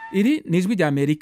iri ni ijwi rya amerika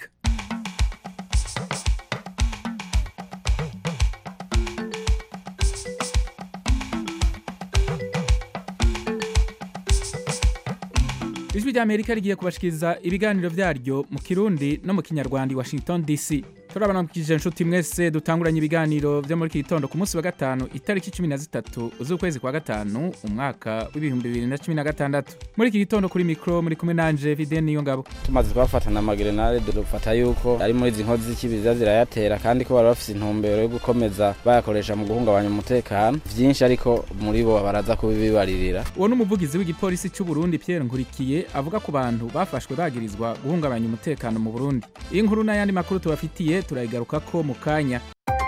ijwi rya amerika rigiye kubashikiriza ibiganiro vyaryo mu kirundi no mu kinyarwanda i washington dc turabanamukije inshuti mwese dutanguranye ibiganiro vyo muri iki gitondo ku munsi wa gatanu itariki cumi na zitatu z'ukwezi kwa gatanu umwaka w'ibihumbi bibiri na cumi na gatandatu muri iki gitondo kuri mikro muri kumwe nanje vide niyo ngabo tumaze kubafatana amagerenade dufata yuko ari muri izi nkozi z'ikibiza zirayatera kandi ko bari bafise intumbero yo gukomeza bayakoresha mu guhungabanya umutekano vyinshi ariko muri bo baraza kubibaririra uwo ni umuvugizi w'igipolisi cy'u Burundi Pierre Nkurikiye avuga ku bantu bafashwe bagirizwa guhungabanya umutekano mu Burundi iyi nkuru n'ayandi makuru tubafitiye turayigaruka ko mu kanya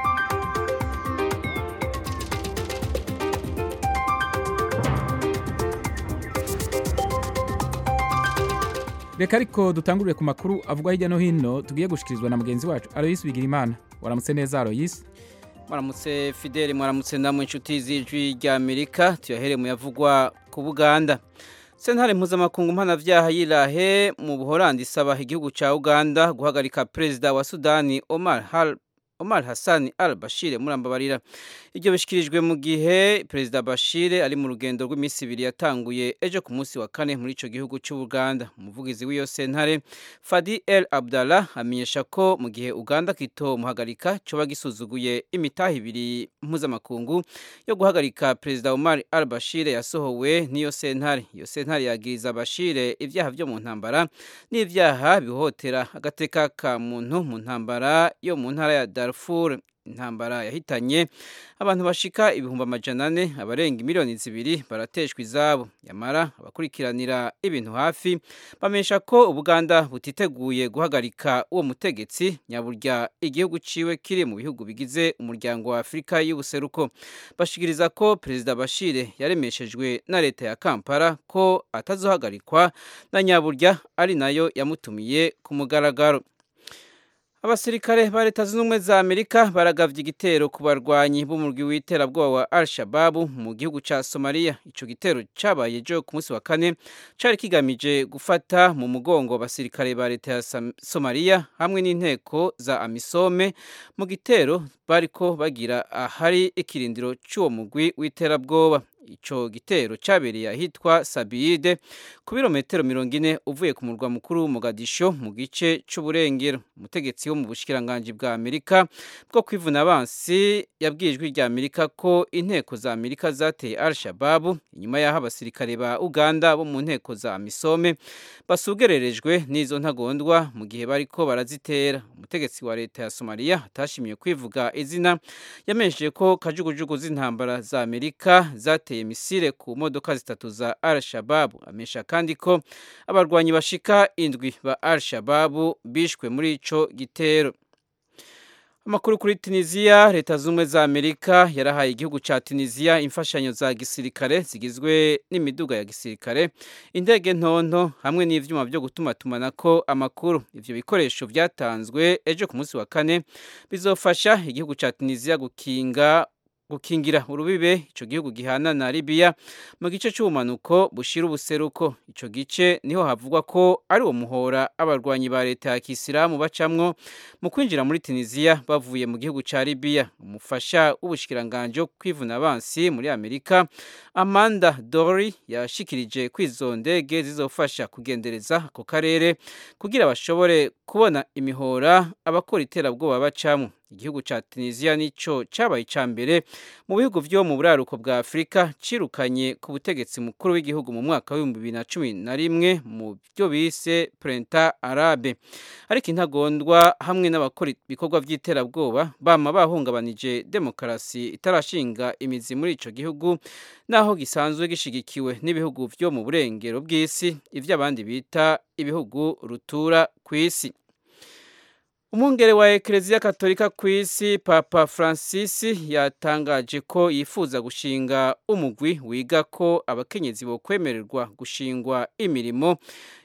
reka ariko dutangurire ku makuru avugwa hirya no hino tugiye gushikirizwa na mugenzi wacu Aloysi Bigirimana waramutse neza Aloysi mwaramutse fideli mwaramutse namwe inshuti z'ijwi rya amerika tuyahere mu yavugwa ku buganda sentare mpuzamakungu mpanavyaha yirahe mu buholandi isaba igihugu ca uganda guhagarika perezida wa sudani omar Hal Omar Hassan al-Bashir murambabarira iryo bishikirijwe mu gihe perezida Bashir ari mu rugendo rw'iminsi ibiri yatanguye ejo ku munsi wa kane muri ico gihugu cy'u Uganda umuvugizi w'iyo sentare Fadi El Abdallah amenyesha ko mu gihe Uganda kito muhagarika coba gisuzuguye imitaha ibiri mpuzamakungu yo guhagarika perezida Omar al-Bashir yasohowe n'iyo sentare iyo sentare yagiriza Bashir ivyaha vyo mu ntambara n'ivyaha bihohotera agateka ka muntu mu ntambara yo mu ntara ya Darfur intambara yahitanye abantu bashika ibihumbi amajana ane abarenga miliyoni zibiri barateshwa izabo yamara abakurikiranira ibintu hafi bamenyesha ko ubuganda butiteguye guhagarika uwo mutegetsi nyaburya igihugu ciwe kiri mu bihugu bigize umuryango wa afurika y'ubuseruko bashikiriza ko perezida bashire yaremeshejwe na leta ya kampala ko atazohagarikwa na nyaburya ari nayo yamutumiye ku mugaragaro abasirikare ba leta zunze ubumwe za amerika baragavye igitero ku barwanyi b'umurwi w'iterabwoba wa al shababu mu gihugu ca somaliya ico gitero cabaye ejo ku munsi wa kane cari kigamije gufata mu mugongo abasirikare ba leta ya somaliya hamwe n'inteko za amisome mu gitero bariko bagira ahari ikirindiro c'uwo mugwi w'iterabwoba ico gitero cabereye ahitwa Sabiyide ku birometero mirongo ine uvuye ku murwa mukuru Mogadisho mu gice c'uburengero umutegetsi wo mu bushikiranganji bwa Amerika bwo kwivuna abansi yabwiye ijwi rya Amerika ko inteko za Amerika zateye Al-Shabaab inyuma y'aho abasirikare ba Uganda bo mu nteko za Misome basugererejwe n'izo ntagondwa mu gihe bariko barazitera umutegetsi wa leta ya Somalia atashimiye kwivuga izina yamenyesheje ko kajugujugu z'intambara za Amerika zateye misile ku modoka zitatu za Al-Shabaab amesha kandi ko abarwanyi bashika indwi ba Al-Shabaab bishwe muri ico gitero Amakuru kuri Tunisia leta zumwe za Amerika yarahaye igihugu ca Tunisia imfashanyo za gisirikare zigizwe n'imiduga ya gisirikare indege ntonto hamwe n'ivyuma byo gutuma tumanako amakuru ivyo bikoresho vyatanzwe ejo ku munsi wa kane bizofasha igihugu ca Tunisia gukinga gukingira urubibe ico gihugu gihana na Libya mu gice c'ubumanuko bushira ubuseruko ico gice niho havugwa ko ari uwo muhora abarwanyi ba leta ya Kisilamu bacamwo mu kwinjira muri Tunisia bavuye mu gihugu ca Libya umufasha w'ubushikiranganje kwivuna abansi muri Amerika Amanda Dory yashikirije kwizo ndege zizofasha kugendereza ako karere kugira bashobore kubona imihora abakora iterabwoba bacamwo igihugu ca Tunisia nico cabaye ca mbere mu bihugu vyo mu buraruko bwa Afrika cirukanye ku butegetsi mukuru w'igihugu mu mwaka wa 2011 mu byo bise Printemps Arabe ariko intagondwa hamwe n'abakora ibikorwa vy'iterabwoba bama bahungabanije demokarasi itarashinga imizi muri ico gihugu naho gisanzwe gishigikiwe n'ibihugu vyo mu burengero bw'isi ivyo abandi bita ibihugu rutura kw'isi umwungere wa ekereziya katolika ku isi papa francis yatangaje ko yifuza gushinga umugwi wiga ko abakenyezi bo kwemererwa gushingwa imirimo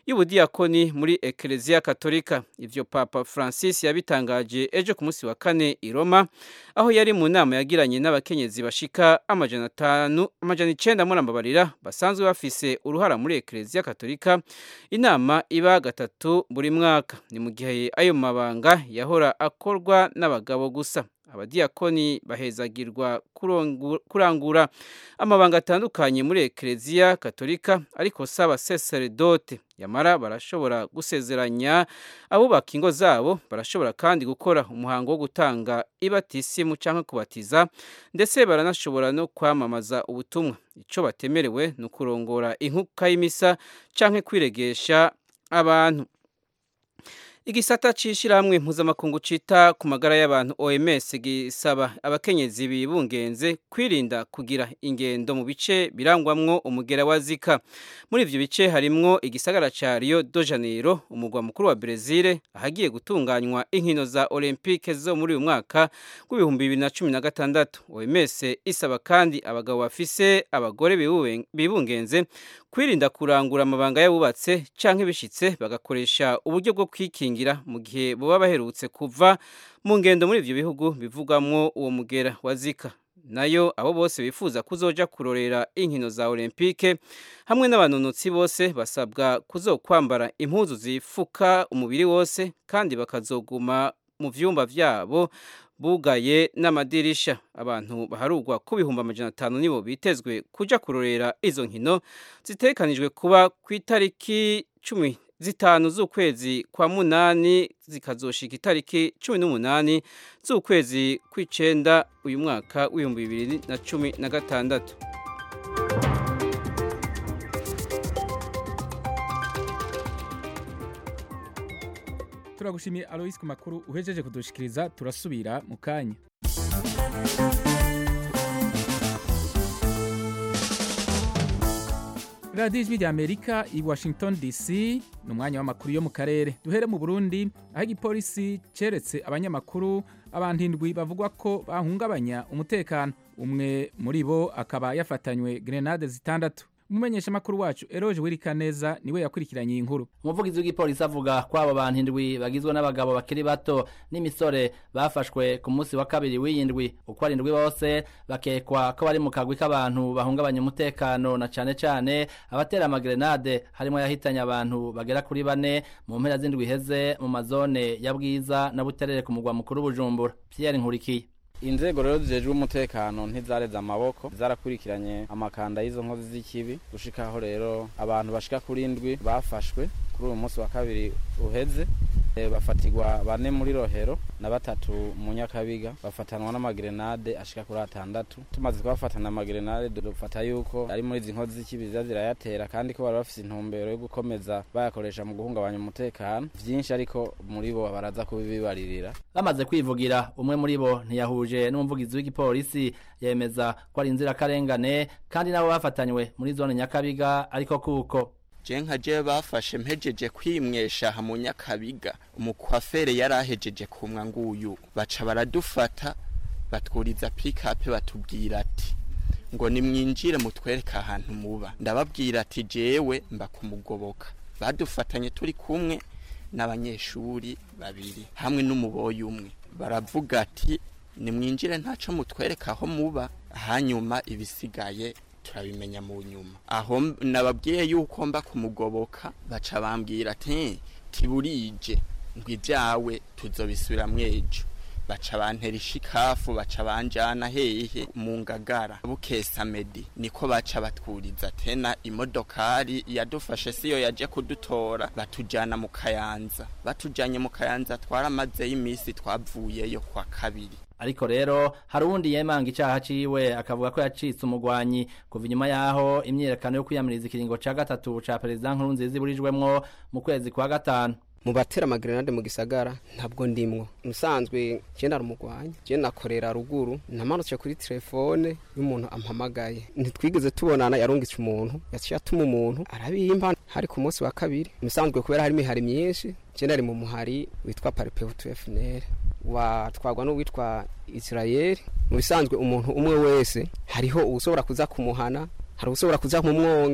y'ubudiyakoni muri ekereziya katolika ivyo papa francis yabitangaje ejo ku munsi wa kane i roma aho yari mu nama yagiranye n'abakenyezi bashika amajana atanu amajana icenda murambabarira basanzwe bafise uruhara muri ekereziya katolika inama iba gatatu buri mwaka ni mu gihe ayo mabanga yahora akorwa n'abagabo gusa abadiyakoni bahezagirwa kurangura amabanga atandukanye muri ekereziya katolika ariko si abaseseredote yamara barashobora gusezeranya abubaka ingo zabo barashobora kandi gukora umuhango wo gutanga ibatisimu cyangwa kubatiza ndetse baranashobora no kwamamaza ubutumwa icyo batemerewe ni ukurongora inkuka y'imisa cyangwa kwiregesha abantu igisata c'ishirahamwe mpuzamakungu cita ku magara y'abantu OMS gisaba abakenyezi bibungenze kwirinda kugira ingendo mu bice birangwamwo umugera wa Zika muri ivyo bice harimwo igisagara ca Rio de Janeiro umugwa mukuru wa Brazil ahagiye gutunganywa inkino za Olympique zo muri uyu mwaka w'ibihumbi bibiri na cumi na gatandatu OMS isaba kandi abagabo bafise abagore bibungenze kwirinda kurangura amabanga y'abubatse canke bishitse bagakoresha uburyo bwo kwikingira mu gihe boba baherutse kuva mu ngendo muri ivyo bihugu bivugamwo uwo mugera wa Zika nayo abo bose bifuza kuzoja kurorera inkino za Olympique hamwe n'abanonotsi bose basabwa kuzokwambara impuzu zifuka umubiri wose kandi bakazoguma mu vyumba vyabo bugaye n'amadirisha abantu baharugwa ku bihumbi amajana atanu nibo bitezwe kuja kurorera izo nkino zitekanijwe kuba ku itariki cumi zitanu z'ukwezi kwa munani zikazoshika itariki cumi n'umunani z'ukwezi kw'icenda uyu mwaka w'ibihumbi bibiri na cumi na gatandatu turagushimiye alois ku makuru uhejeje kudushikiriza turasubira mu kanya radiyo ijwi rya amerika i washington dc ni umwanya w'amakuru yo mu karere duhere mu burundi aho igipolisi ceretse abanyamakuru abantu indwi bavugwa ko bahungabanya umutekano umwe muri bo akaba yafatanywe grenade zitandatu umumenyeshamakuru wacu eroje wirikaneza niwe yakurikiranye iyi nkuru umuvugizi w'igipolisi avuga ko abo bantu indwi bagizwe n'abagabo bakiri bato n'imisore bafashwe ku munsi wa kabiri w'iyindwi uko ari indwi bose bakekwa ko bari mu kagwi k'abantu bahungabanya umutekano na cane cane abatera amagrenade harimo yahitanye abantu bagera kuri bane mu mpera z'indwi iheze mu mazone ya bwiza na buterere ku mugwa mukuru bujumbura pierre nkurikiye inzego rero zijejwe umutekano ntizareze amaboko zarakurikiranye amakanda y'izo nkozi z'ikibi gushikaho rero abantu bashika kuri indwi bafashwe kuri uyu munsi wa kabiri uheze bafatirwa bane muri rohero na batatu mu nyakabiga bafatanwa n'amagrenade ashika kuri atandatu tumaze kubafatana amagrenade dufata yuko ari muri izi nkozi z'ikibi ziza zirayatera kandi ko bari bafise intumbero yo gukomeza bayakoresha mu guhungabanya umutekano vyinshi ariko muri bo baraza kubibibaririra bamaze kwivugira umwe muri bo ntiyahuje n'umuvugizi w'igipolisi yemeza ko ari inzirakarengane kandi nabo bafatanywe muri zone nyakabiga ariko kuko je nka je bafashe mpejeje kwimwesha ha mu nyakabiga umukwafere yari ahejeje kumwa nguyu baca baradufata batwuriza pick-up batubwira ati ngo nimwinjire mutwereka ahantu muba ndababwira ati jewe mba kumugoboka badufatanye turi kumwe n'abanyeshuri babiri hamwe n'umuboyi umwe baravuga ati nimwinjire ntaco mutwereka aho muba hanyuma ibisigaye turabimenya mu nyuma aho nababwiye yuko mba kumugoboka baca bambwira ati tiburije ngo ibyawe tuzobisubira mwejo baca bantera ishikafu baca banjana hehe mu ngagara bukesa medi niko baca batwuriza tena imodokari yadufashe siyo yaje kudutora batujana mu kayanza batujanye mu kayanza twaramazeyo iminsi twavuyeyo kwa kabiri ariko rero hari uwundi yemanga icaha ciwe akavuga ko yacitse umugwanyi kuva inyuma yaho imyiyerekano yo kwiyamiriza ikiringo ca gatatu ca perezida nkurunziza iburijwemwo mu kwezi kwa gatanu mu batera amagrenade mu gisagara ntabwo ndimwo musanzwe je narumugwanya je nakorera ruguru namanutse kuri telefone y'umuntu ampamagaye ntitwigeze tubonana yarungitse umuntu yaciye atuma umuntu arabimpa hari ku munsi wa kabiri musanzwe kubera hari imihari myinshi je nari mu muhari witwa paripeutu fnr watwagwa n'uwitwa israel mu bisanzwe umuntu umwe wese hariho uwushobora kuza kumuhana hari uwushobora kuza mu mwonga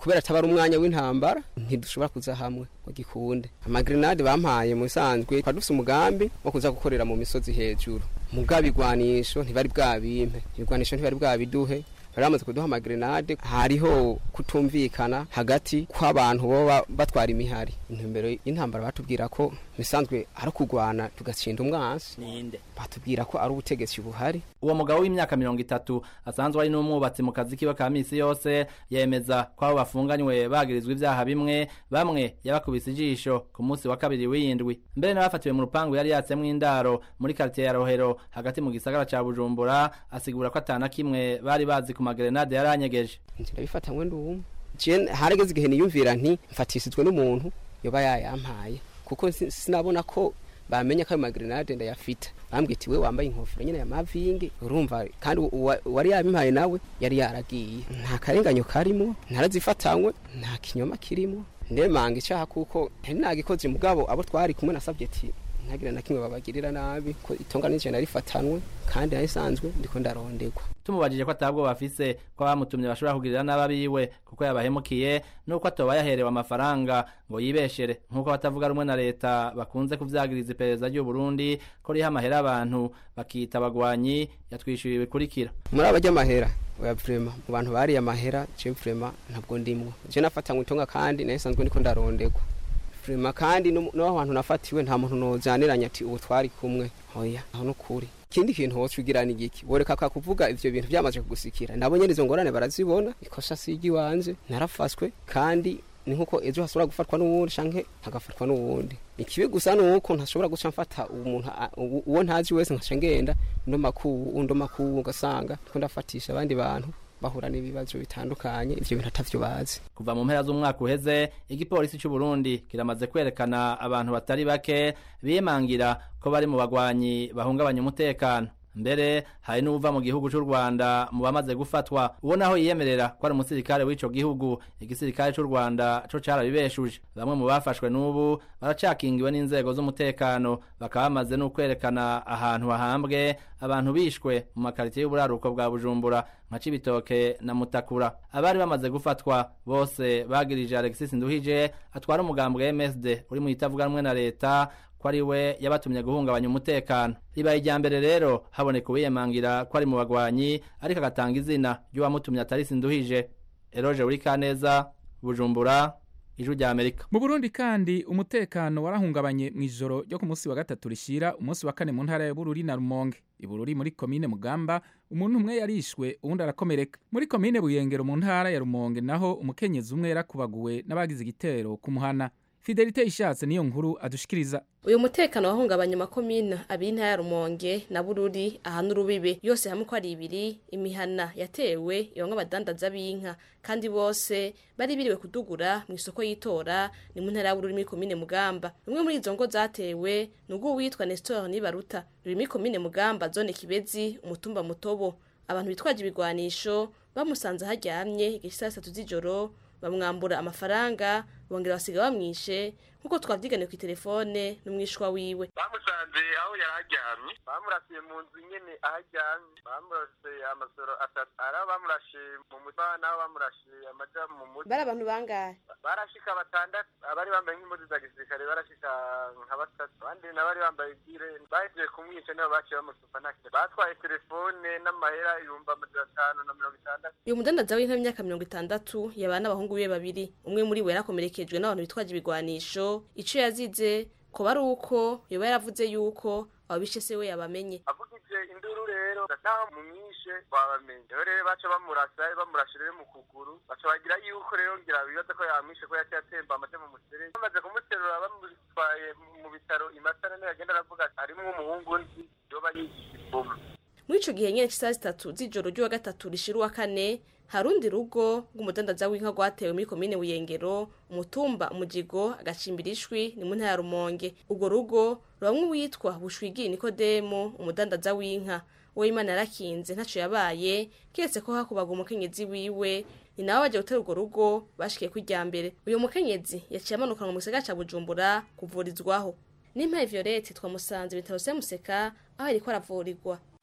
kubera ataba ari umwanya w'intambara ntidushobora kuza hamwe ngo gikunde amagrenade bampaye mu bisanzwe twari dufise umugambi wo kuza gukorera mu misozi hejuru mugabo igwanisho ntibari bwabimpe ibigwanisho ntibari bwabiduhe bari bamaze kuduha amagrenade hariho kutumvikana hagati kw'abantu boba batwara imihari intumbero y'intambara batubwira ko bisanzwe ari ukugwana tugatsinda umwansi ninde batubwira ko ari ubutegetsi buhari uwo mugabo w'imyaka mirongo itatu asanzwe ari n'umwubatsi mu kazi kiwe ka misi yose yemeza ko abo bafunganywe bagirizwa ivyaha bimwe bamwe yabakubise ijisho ku munsi wa kabiri w'iyindwi mbere n'abafatiwe mu rupangu yari yatsemwo indaro muri karitiye ya rohero hagati mu gisagara ca bujumbura asigura ko atana kimwe bari bazi ku magrenade yaranyegeje nzira bifatanywe ndumwe je harageze igihe niyumvira nti mfatisizwe n'umuntu yoba yayampaye kuko si- sinabona ko bamenye ko ayo magrenade ndayafite bambwiye ati we wambaye inkofero nyene ya mavingi urumva kandi uwa- uwari yabimpaye nawe yari yaragiye nta karenganyo karimo ntarazifatanywe nta kinyoma kirimo ndemanga icaha kuko ntari nagikoze mugabo abo twari kumwe nasabye ati ntagire na kimwe babagirira nabi ko itonga nije narifatanwe kandi narisanzwe ndiko ndarondegwa tumubajije ko atabwo bafise ko abamutumye bashobora kugirira n'ababiwe kuko yabahemukiye nuko atoba yaherewe amafaranga ngo yibeshere nk'uko abatavuga rumwe na leta bakunze kuvyagiriza iperereza ry'u Burundi ko riha amahera abantu bakita abagwanyi yatwishyuye bikurikira muri aba ry'amahera oya vrema mu bantu bariye amahera je vrema ntabwo ndimwo je nafatanywe itonga kandi nasanzwe ndiko ndarondegwa vrema kandi no no aho hantu nafatiwe nta muntu nozaniranya ati ubu twari kumwe oya aho nukuri ikindi kintu wocugirana igiki boreka ka kuvuga ivyo bintu byamaze kugusikira nabo nyene izo ngorane barazibona ikosa sigi wanje narafashwe kandi ni nkuko ejo hashobora gufatwa n'uwundi canke hagafatwa n'uwundi ikibi gusa nuko ntashobora guca mfata umuntu a- uwo uwo ntazi wese nkaca ngenda ndo makuru undo makuru ugasanga ndiko ndafatisha abandi bantu bahura n'ibibazo bitandukanye ivyo bintu atavyo bazi kuva mu mpera z'umwaka uheze igipolisi cy'u Burundi kiramaze kwerekana abantu batari bake bimangira ko bari mu bagwanyi bahungabanya umutekano mbere hari n'uva mu gihugu cy'u Rwanda mu bamaze gufatwa uwo naho yiyemerera ko ari umusirikare w'ico gihugu igisirikare cy'u Rwanda co carabibeshuje bamwe mu bafashwe n'ubu baracakingiwe n'inzego z'umutekano bakaba bamaze no kwerekana ahantu hahambwe abantu bishwe mu makaritiye y'uburaruko bwa Bujumbura nka Cibitoke na Mutakura abari bamaze gufatwa bose bagirije Alexis Nduhije atwara umugambwe MSD uri mu itavuga rumwe na leta ko ari we yabatumye guhungabanya umutekano ribaye irya mbere rero haboneka uwiyemangira ko ari mu bagwanyi ariko agatanga izina ry'uwamutumye atari Sinduhije Eroge Urikaneza Bujumbura Ijwi rya Amerika mu burundi kandi umutekano warahungabanye mu ijoro ryo ku munsi wa gatatu rishira umunsi wa kane mu ntara ya bururi na rumonge ibururi muri komine mugamba umuntu umwe yarishwe uwundi arakomereka muri komine buyengero mu ntara ya rumonge naho umukenyezi umwe yarakubaguwe n'abagize igitero ku muhana fidelite ishatse niyo nkuru adushikiriza uyu mutekano wahungabanya amakomine abiri ntaya rumonge na bururi aha n'urubibe yose hamwe ko ari ibiri imihana yatewe ibamwe abadandaza b'inka kandi bose bari biriwe kudugura mu isoko y'itora ni mu ntara ya bururi muri komine mugamba rumwe muri izo ngo zatewe ni ubw'uwitwa nestor nibaruta ruri muri komine mugamba zone kibezi umutumba mutobo abantu bitwaje ibigwanisho bamusanze aharyamye igihe saa sitatu z'ijoro bamwambura amafaranga bongera basiga bamwishe nk'uko twavyiganiye ku telefone n'umwishwa wiwe bamusanze aho yari aryamye bamurasiye mu nzu nyene aho aryamye bamurase amasoro atatu ari abo bamurashe mu mutwe n'abo bamurashe amaja mu mutwe bari abantu bangahe barashika batandatu abari bambaye nk'impuzu za gisirikare barashika nka batatu abandi nabari bambaye gire bahejeje kumwica nibo baciye bamusupa nta kintu batwaye telefone n'amahera ibihumbi amajana atanu na mirongo itandatu uyu mudandaza w'inka w'imyaka mirongo itandatu yabana n'abahungu be babiri umwe muri bo yarakomerekejwe n'abantu bitwaje ibigwanisho ico yazize ko bari uko yoba yaravuze yuko ababishe se we yabamenye avugije induru rero naho mumwishe wabamenye rero rero baca bamurasa bamurashe rero mu kuguru baca bagira yuko rero ngira bibaza ko yamwishe ko yaciye atemba amaze mu muserege bamaze kumuterura bamutwaye mu bitaro imasana niyo yagenda aravuga ati harimwo umuhungu nzi yoba yigisha ifumu muri ico gihe nyene c'isaha zitatu z'ijoro ry'uwa gatatu rishira uwa kane hari urundi rugo rw'umudandaza w'inka rwatewe muri komine buyengero umutumba umujigo agacimbira ishwi ni mu ntara ya rumonge urwo rugo rubamwe uwitwa bushwigi nikodemu umudandaza w'inka uwo imana yarakinze ntaco yabaye kiretse ko hakubaga umukenyezi wiwe ni nawe baje gutera urwo rugo bashikiye ku irya mbere uyu mukenyezi yaciye amanukanwa mu gisagara ca bujumbura kuvurizwaho n'impaye violette twamusanze ibitaro vya museka aho yariko aravurirwa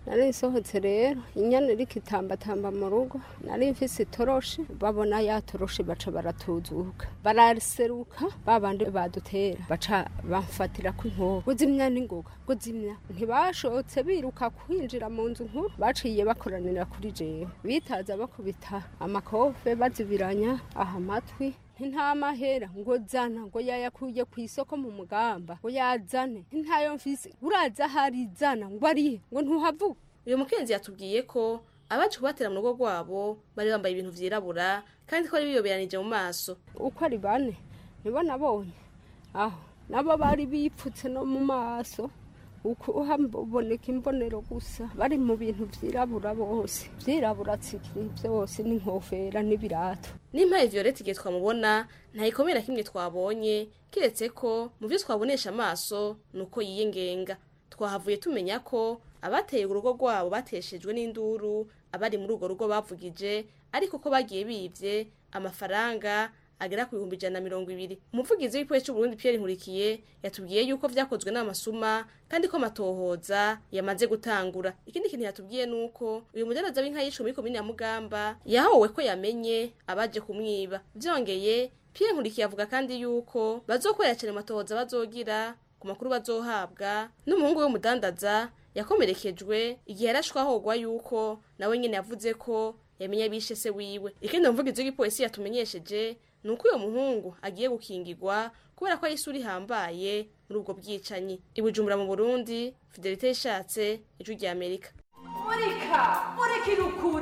nari nsohotse rero inyana iriko itambatamba mu rugo nari mfise itoroshi babona ya toroshi baca baratuzuka baraseruka babandi badutera baca bamfatira ku inkoho guzimya n'ingoga guzimya ntibashotse biruka kwinjira mu nzu nkuru baciye bakoranira kuri jewe bitaza bakubita amakofe bazibiranya aha amatwi nta mahera ngo zana ngo yayakuye ku isoko mu mugamba ngo yazane ntayo mfise uraza hari zana ngo arihe ngo ntuhavuga uyu mukenzi yatubwiye ko abaje kubatera mu rugo rwabo bari bambaye ibintu vyirabura kandi ko bari biyoberanije mu maso uko ari bane nibo nabonye aho nabo bari bipfutse no mu maso uko haboneka imbonero gusa bari mu bintu vyirabura bose vyirabura tsikiri vyose n'inkofera n'ibirato n'impaye violette igihe twamubona ntayikomera kimwe twabonye kiretse ko mu byo twabonesha amaso ni uko yiyengenga twahavuye tumenya ko abateye urugo rwabo bateshejwe n'induru abari muri urwo rugo bavugije ariko ko bagiye bivye amafaranga agera ku bihumbi ijana na mirongo ibiri umuvugizi w'igipolisi c'uburundi pierre nkurikiye yatubwiye yuko vyakozwe n'amasuma kandi ko amatohoza yamaze gutangura ikindi kintu yatubwiye ni uko uyu mudandaza w'inka yishwe muri komine ya mugamba yahowe ko yamenye abaje kumwiba vyongeye pierre nkurikiye avuga kandi yuko bazokorera cane amatohoza bazogira ku makuru bazohabwa n'umuhungu w'umudandaza yakomerekejwe igihe yarashwe ahogwa yuko nawe nyene yavuze ko yamenye bishe se wiwe ikindi umuvugizi w'igipolisi yatumenyesheje ni uko uyo muhungu agiye gukingirwa kubera ko ari isura ihambaye muri ubwo bwicanyi ibujumbura mu burundi fidelite yishatse ijwi rya amerika murika murikira ukuri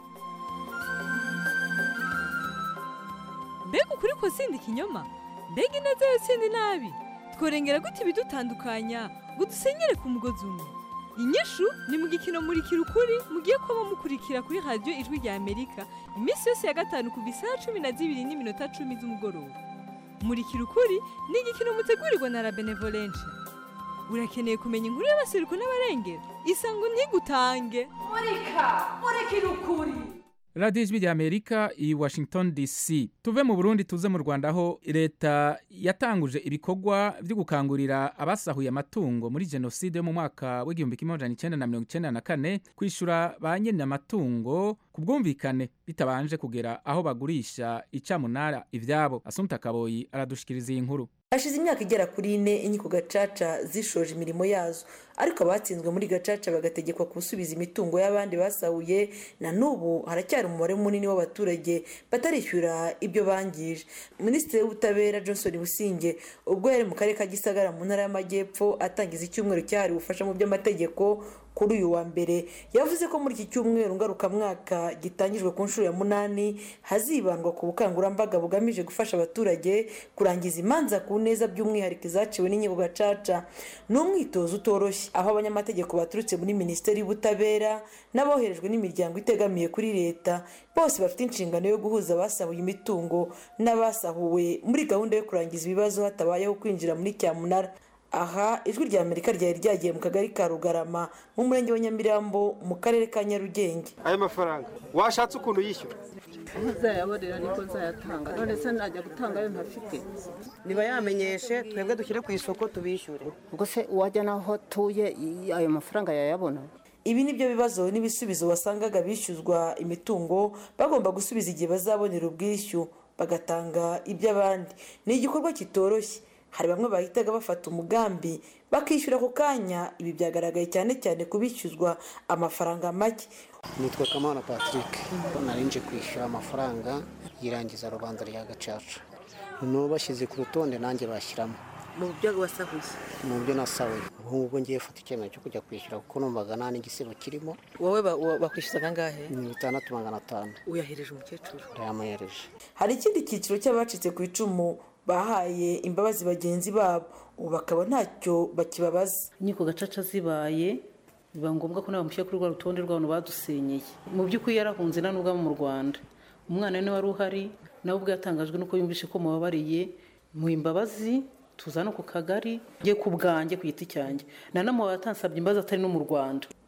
mbega ukuri ko sindi ikinyoma mbega ineza yo sindi nabi tworengera gute ibidutandukanya ngo dusenyere ku mugozi umwe inyishu ni mu gikino murikira ukuri mugiye kuba mukurikira kuri radiyo ijwi rya amerika iminsi yose ya gatanu kuva isaha cumi na zibiri n'iminota cumi z'umugoroba murikira ukuri ni igikino mutegurirwa na la benevolence urakeneye kumenya inkuru y'abaseruko n'abarengera isango ntigutange murika murikira ukuri radiyo ijwi rya amerika i washington dc tuve mu burundi tuze mu rwanda aho leta yatanguje ibikorwa byo gukangurira abasahuye amatungo muri jenoside yo mu mwaka w'igihumbi kimwe amajana icyenda na mirongo icyenda na kane kwishyura ba nyine amatungo ku bwumvikane bitabanje kugera aho bagurisha icamunara ibyabo asumta kaboyi aradushikiriza iyi nkuru hashize imyaka igera kuri ine inkiko gacaca zishoje imirimo yazo ariko abatsinzwe muri gacaca bagategekwa gusubiza imitungo y'abandi basahuye na n'ubu haracyari umubare munini w'abaturage batarishyura ibyo bangije minisitiri w'ubutabera johnson businge ubwo yari mu karere ka gisagara mu ntara y'amajyepfo atangiza icyumweru cyahariwe ubufasha mu by'amategeko kuri uyu wa mbere yavuze ko muri iki cyumweru ngarukamwaka gitangijwe ku nshuro ya munani hazibandwa ku bukangurambaga bugamije gufasha abaturage kurangiza imanza ku neza by'umwihariko izaciwe n'inkiko gacaca ni umwitozo utoroshye aho abanyamategeko baturutse muri minisiteri y'ubutabera n'aboherejwe n'imiryango itegamiye kuri leta bose bafite inshingano yo guhuza abasahuye imitungo n'abasahuwe muri gahunda yo kurangiza ibibazo hatabayeho kwinjira muri cyamunara aha ijwi rya amerika ryari ryagiye mu kagari ka rugarama mu murenge wa nyamirambo mu karere ka nyarugenge ayo mafaranga washatse ukuntu yishyura ntazayabonera niko nzayatanga none se najya gutanga ayo ntafite niba yamenyeshe twebwe dushyire ku isoko tubishyure ubwo se uwajya n'aho atuye ayo mafaranga yayabona ibi ni byo bibazo n'ibisubizo wasangaga bishyuzwa imitungo bagomba gusubiza igihe bazabonera ubwishyu bagatanga iby'abandi ni igikorwa kitoroshye hari bamwe bahitaga bafata umugambi bakishyura ako kanya ibi byagaragaye cyane cyane kubishyuzwa amafaranga make nitwa kamana patrick narinje kwishyura amafaranga yirangiza rubanza rya gacaca noneho bashyize ku rutonde nanjye bashyiramo mu byo wasahuye mu byo nasahuye ubu ngubu ngiye gufata icyemezo cyo kujya kwishyura kuko numvaga nta n'igisebo kirimo wowe bakwishyuzaga angahe ni bitandatu magana atanu uyahereje umukecuru ndayamuhereje hari ikindi cyiciro cy'abacitse ku icumu bahaye imbabazi bagenzi babo ubu bakaba ntacyo bakibabaza inkiko gacaca zibaye biba ngombwa ko nabamushyira kuri rwa rutonde rw'abantu badusenyeye mu by'ukuri yarahunze nta n'ubwo mu rwanda umwana we wari uhari nawe ubwo yatangajwe nuko yumvise ko mubabariye mu imbabazi tuza no ku kagari ye ku bwanjye ku giti cyanjye nanamubaye atansabye imbabazi atari no mu rwanda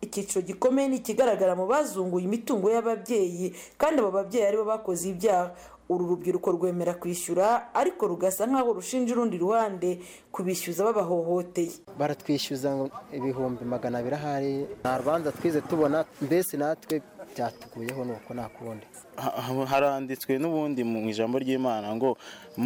icyiciro gikomeye ni ikigaragara mu bazunguye imitungo y'ababyeyi kandi abo babyeyi aribo bakoze ibyaha uru rubyiruko rwemera kwishyura ariko rugasa nk'aho rushinja urundi ruhande kubishyuza babahohoteye baratwishyuza ibihumbi magana abiri ahari nta rubanza twize tubona mbese natwe byatuguyeho ni uko nta kundi haranditswe n'ubundi mu ijambo ry'imana ngo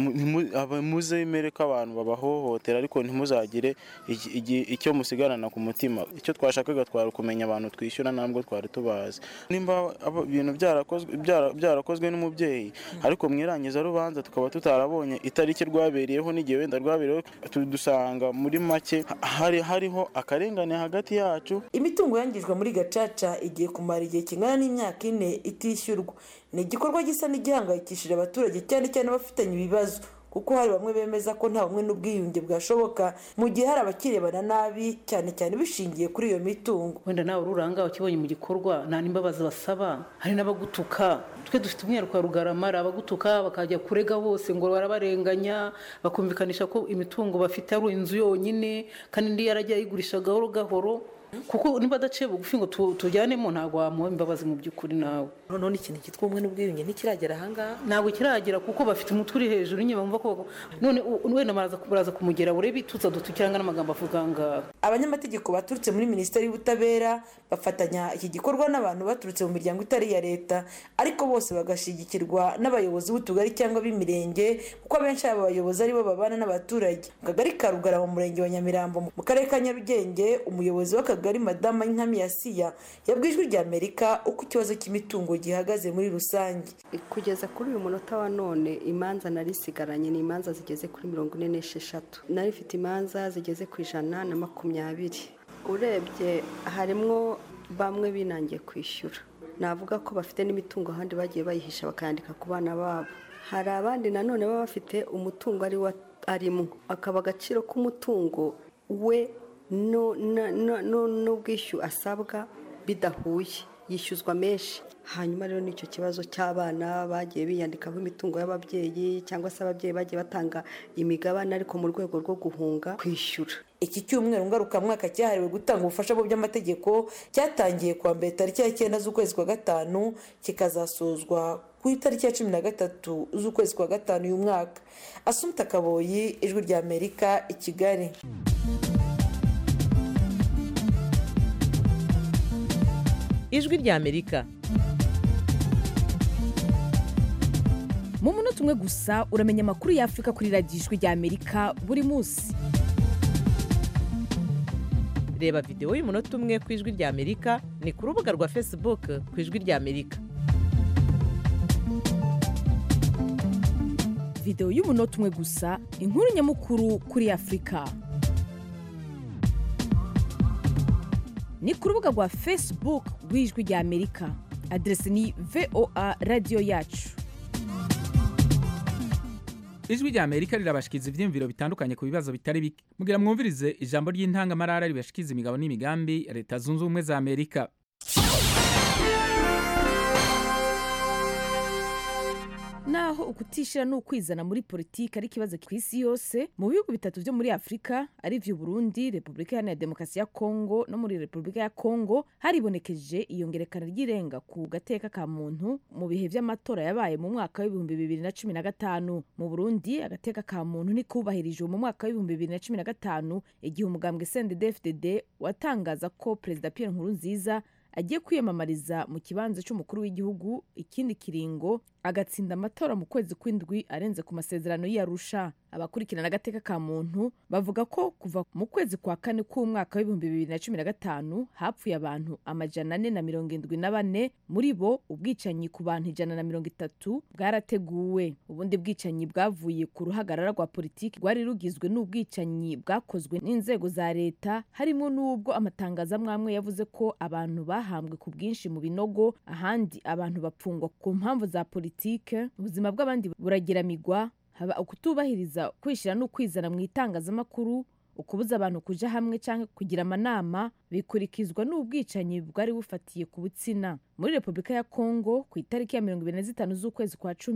muzemere ko abantu babahohotera ariko ntimuzagire icyo musigarana ku mutima icyo twashakaga twari kumenya abantu twishyura ntabwo twari tubazi nimba ibintu byarakozwe n'umubyeyi ariko mu irangiza rubanza tukaba tutarabonye itariki rwabereyeho n'igihe wenda rwabereyeho dusanga muri make hariho akarengane hagati yacu imitungo yangijwe muri gacaca igiye kumara igihe kingana n'imyaka ine itishyurwa ni igikorwa gisa n'igihangayikishije abaturage cyane cyane abafitanye ibibazo kuko hari bamwe bemeza ko nta bumwe n'ubwiyunge bwashoboka mu gihe hari abakirebana nabi cyane cyane bishingiye kuri iyo mitungo wenda nawe ururanga ukibonye mu gikorwa nta n'imbabazi basaba hari n'abagutuka twe dufite umwihariko wa rugarama hari abagutuka bakajya kurega bose ngo barabarenganya bakumvikanisha ko imitungo bafite ari inzu yonyine kandi indi yarajya ayigurisha gahoro gahoro kuko niba adaciye bugufi ngo tujyanemo ntabwo wamuha imbabazi mu by'ukuri nawe noneho ikintu cyitwa ubumwe n'ubwiyunge ntikiragera ahangaha ntabwo kiragera kuko bafite umutwe uri hejuru nyine bumva ko none wenda baraza kumugera urebe itutsa dutukiranga n'amagambo avuga ngaha abanyamategeko baturutse muri minisiteri y'ubutabera bafatanya iki gikorwa n'abantu baturutse mu miryango itari iya leta ariko bose bagashyigikirwa n'abayobozi b'utugari cyangwa b'imirenge kuko abenshi aba bayobozi aribo babana n'abaturage mu kagari ka rugarama mu murenge wa nyamirambo mu karere ka nyarugenge umuyobozi w'akagari madama nkami yasiya yabwijwe rya amerika uko ikibazo cy'imitungo gihagaze muri rusange kugeza kuri uyu munota wa none imanza narisigaranye ni imanza zigeze kuri mirongo ine n'esheshatu nari ifite imanza zigeze ku ijana na makumyabiri urebye harimo bamwe binangiye kwishyura navuga ko bafite n'imitungo ahandi bagiye bayihisha bakayandika ku bana babo hari abandi nanone baba bafite umutungo ari wo arimo akaba agaciro k'umutungo we n'ubwishyu asabwa bidahuye yishyuzwa menshi hanyuma rero n'icyo kibazo cy'abana bagiye biyandikaho imitungo y'ababyeyi cyangwa se ababyeyi bagiye batanga imigabane ariko mu rwego rwo guhunga kwishyura iki cyumweru ngarukamwaka cyahariwe gutanga ubufasha mu by'amategeko cyatangiye kuwa mbere tariki ya cyenda z'ukwezi kwa gatanu kikazasozwa ku itariki ya cumi na gatatu z'ukwezi kwa gatanu uyu mwaka asumta kaboyi ijwi rya amerika i kigali ijwi rya amerika mu munota umwe gusa uramenya amakuru y'afurika kuri radiyo ijwi rya amerika buri munsi reba videwo y'umunota umwe ku ijwi rya amerika ni ku rubuga rwa facebook ku ijwi rya amerika videwo y'umunota umwe gusa inkuru nyamukuru kuri afurika ni ku rubuga rwa facebook rw'ijwi rya amerika aderesi ni voa radiyo yacu ijwi rya amerika rirabashikiriza ibyiyumviro bitandukanye ku bibazo bitari bike mugira mwumvirize ijambo ry'intangamarara ribashikiriza imigabo n'imigambi ya leta zunze ubumwe za amerika naho ukutishira n'ukwizana muri politiki ari ikibazo ku isi yose mu bihugu bitatu byo muri afurika ari byo burundi repubulika iharanira demokarasi ya kongo no muri repubulika ya kongo haribonekeje iyongerekana ry'irenga ku gateka ka muntu mu bihe by'amatora yabaye mu mwaka w'ibihumbi bibiri na cumi na gatanu mu burundi agateka ka muntu ntikubahirijwe mu mwaka w'ibihumbi bibiri na cumi na gatanu igihe umugambwe sndfdd watangaza ko perezida pierre nkurunziza agiye kwiyamamariza mu kibanza cy'umukuru w'igihugu ikindi kiringo agatsinda amatora mu kwezi kw'indwi arenze ku masezerano y'arusha abakurikirana agateka ka muntu bavuga ko kuva mu kwezi kwa kane k'umwaka w'ibihumbi bibiri na cumi na gatanu hapfuye abantu amajana ane na mirongo indwi na bane muri bo ubwicanyi ku bantu ijana na mirongo itatu bwarateguwe ubundi bwicanyi bwavuye ku ruhagarara rwa politiki rwari rugizwe n'ubwicanyi bwakozwe n'inzego za leta harimo n'ubwo amatangazo amwe amwe yavuze ko abantu bahambwe ku bwinshi mu binogo ahandi abantu bapfungwa ku mpamvu za politiki politike ubuzima bw'abandi burageramigwa haba ukutubahiriza kwishyira no kwizana mu itangazamakuru ukubuza abantu kuja hamwe cyangwa kugira amanama bikurikizwa n'ubwicanyi bwari bufatiye ku butsina muri repubulika ya kongo ku itariki ya mirongo ibiri na zitanu z'ukwezi kwa cumi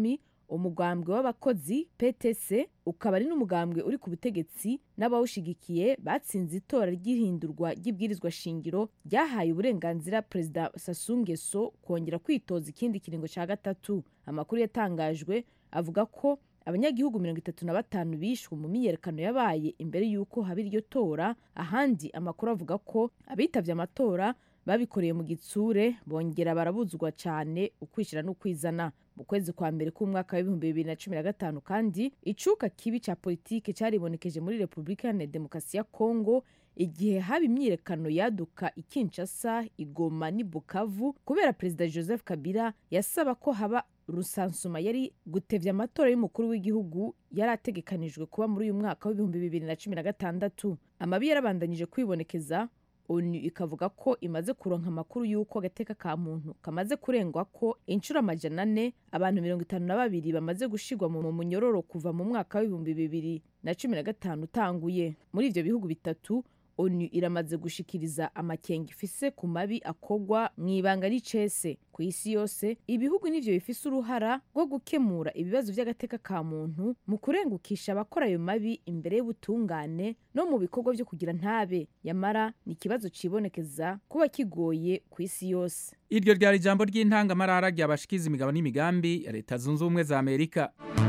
umugambwe w'abakozi ptc ukaba ari n'umugambwe uri ku butegetsi n'abawushigikiye batsinze itora ry'ihindurwa ry'ibwirizwa shingiro ryahaye uburenganzira perezida Sassou Nguesso kongera kwitoza ikindi kiringo cya gatatu amakuru yatangajwe avuga ko abanyagihugu mirongo itatu na batanu bishwe mu myiyerekano yabaye imbere y'uko haba iryo tora ahandi amakuru avuga ko abitavye amatora babikoreye mu gitsure bongera barabuzwa cyane ukwishyira n'ukwizana mu kwezi kwa mbere k'umwaka w'ibihumbi bibiri na cumi na gatanu kandi icuka kibi cya politiki cyaribonekeje muri repubulika iharanira demokarasi ya kongo igihe haba imyiyerekano yaduka i kinshasa igoma n'i bukavu kubera perezida joseph kabila yasaba ko haba rusansuma yari gutevya amatora y'umukuru w'igihugu yari ategekanijwe kuba muri uyu mwaka w'ibihumbi bibiri na cumi na gatandatu amabi yarabandanyije kwibonekeza onu ikavuga ko imaze kuronka amakuru y'uko agateka ka muntu kamaze kurengwa ko inshuro amajana ane abantu mirongo itanu na babiri bamaze gushigwa mu munyororo kuva mu mwaka w'ibihumbi bibiri na cumi na gatanu utanguye muri ivyo bihugu bitatu onu iramaze gushikiriza amakenga ifise ku mabi akogwa mu ibanga n'icese ku isi yose ibihugu nivyo bifise uruhara rwo gukemura ibibazo vy'agateka ka muntu mu kurengukisha abakora ayo mabi imbere y'ubutungane no mu bikorwa vyo kugira ntabe yamara ni ikibazo cibonekeza kuba kigoye ku isi yose iryo ryari ijambo ry'intangamarara ryabashikiza imigabo n'imigambi ya leta zunze ubumwe za amerika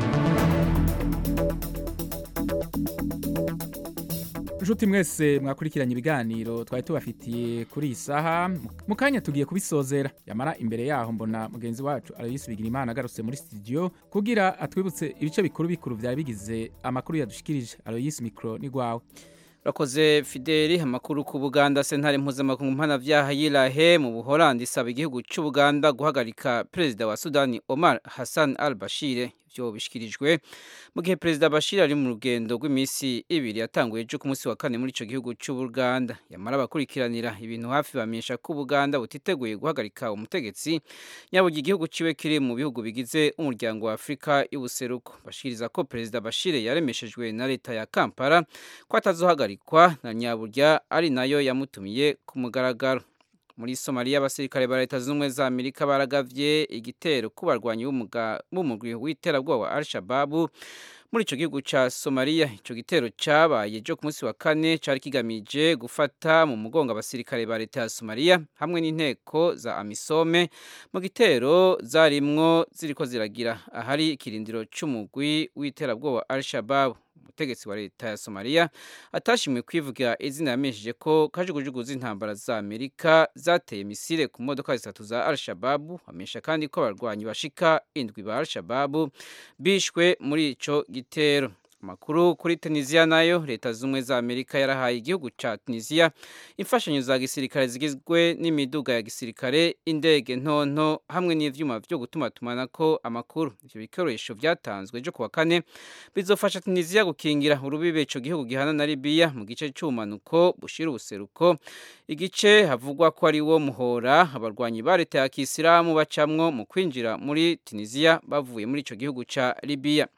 nshuti mwese mwakurikiranye ibiganiro twari tubafitiye kuri iyi saha mu kanya tugiye kubisozera yamara imbere yaho mbona mugenzi wacu aloyisi bigira imana agarutse muri studio kugira atwibutse ibice bikuru bikuru byari bigize amakuru yadushikirije aloyisi mikoro ni gwawe urakoze fideli amakuru ku buganda sentare mpuzamakungu mpanabyaha yirahe mu buholandi isaba igihugu cy'ubuganda guhagarika perezida wa sudani omar hassan al bashir ibyo bishyikirijwe mu gihe perezida bashir ari mu rugendo rw'iminsi ibiri yatanguye ejo ku munsi wa kane muri icyo gihugu cy'ubuganda yamara abakurikiranira ibintu hafi bamenyesha ko ubuganda butiteguye guhagarika umutegetsi nyabugi igihugu ciwe kiri mu bihugu bigize umuryango wa afurika y'ubuseruko bashikiriza ko perezida bashir yaremeshejwe na leta ya kampala ko atazohagarikwa na nyaburya ari nayo yamutumiye ku mugaragaro muri somaliya abasirikare ba leta zunze ubumwe za amerika baragavye igitero ku barwanyi b'umugwi w'iterabwoba wa al-shababu muri ico gihugu ca somaliya ico gitero cabaye ejo ku munsi wa kane cari kigamije gufata mu mugongo abasirikare ba leta ya somaliya hamwe n'inteko za amisome mu gitero zarimwo ziriko ziragira ahari ikirindiro c'umugwi w'iterabwoba al-shababu umutegetsi wa leta ya somaliya atashimwe kwivuga izina yamenyesheje ko kajugujugu z'intambara za amerika zateye misile ku modoka zitatu za al-shababu amenyesha kandi ko abarwanyi bashika indwi ba al-shababu bishwe muri ico gitero amakuru kuri tunisiya nayo leta z'ubumwe za amerika yarahaye igihugu ca tunisiya imfashanyo za gisirikare zigizwe n'imiduga ya gisirikare indege ntonto hamwe n'ivyuma vyo gutumatumanako amakuru ivyo bikoresho vyatanzwe ejo kuwa kane bizofasha tunisiya gukingira urubibe ico gihugu gihana na libiya mu gice c'ubumanuko bushira ubuseruko igice havugwa ko ari wo muhora abarwanyi ba leta ya kisilamu bacamwo mu kwinjira muri tunisiya bavuye muri ico gihugu ca libiya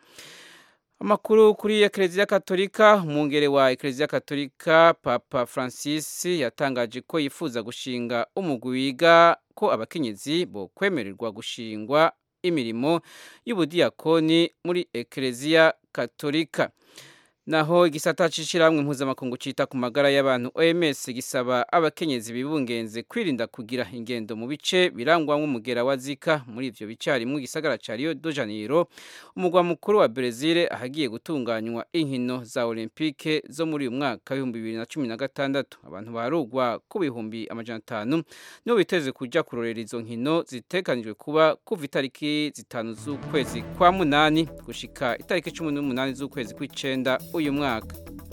amakuru kuri ekereziya katolika umwungere wa ekereziya katolika papa francis yatangaje ko yifuza gushinga umugwi wiga ko abakenyezi bo kwemererwa gushingwa imirimo y'ubudiyakoni muri ekereziya katolika naho igisata c'ishirahamwe mpuzamakungu cita ku magara y'abantu OMS gisaba abakenyezi bibungenze kwirinda kugira ingendo mu bice birangwamwo umugera wa Zika muri ivyo bice harimwo igisagara ca Rio de Janeiro umugwa mukuru wa Brazil ahagiye gutunganywa inkino za Olympique zo muri uyu mwaka w'ibihumbi bibiri na cumi na gatandatu abantu baharugwa ku bihumbi amajana atanu nibo biteze kuja kurorera izo nkino zitekanijwe kuba kuva itariki zitanu z'ukwezi kwa munani gushika itariki cumi n'umunani z'ukwezi kw'icenda uyu mwaka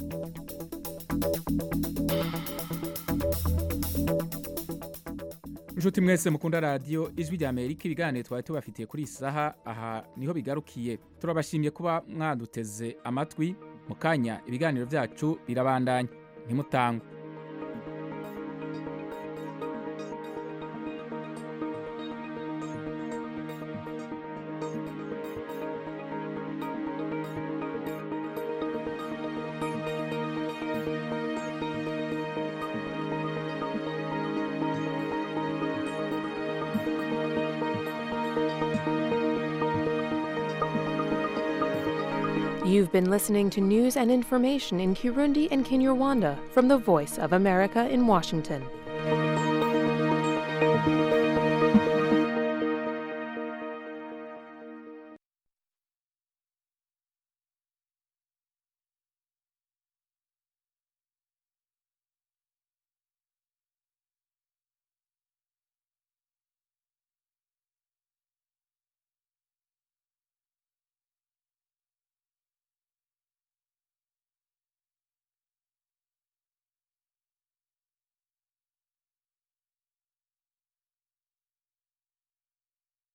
inshuti mwese mukunda radiyo ijwi rya amerika ibiganiro twari tubafitiye kuri iyi saha aha niho bigarukiye turabashimye kuba mwaduteze amatwi mu kanya ibiganiro byacu birabandanya ntimutangwe You've been listening to news and information in Kirundi and Kinyarwanda from the Voice of America in Washington.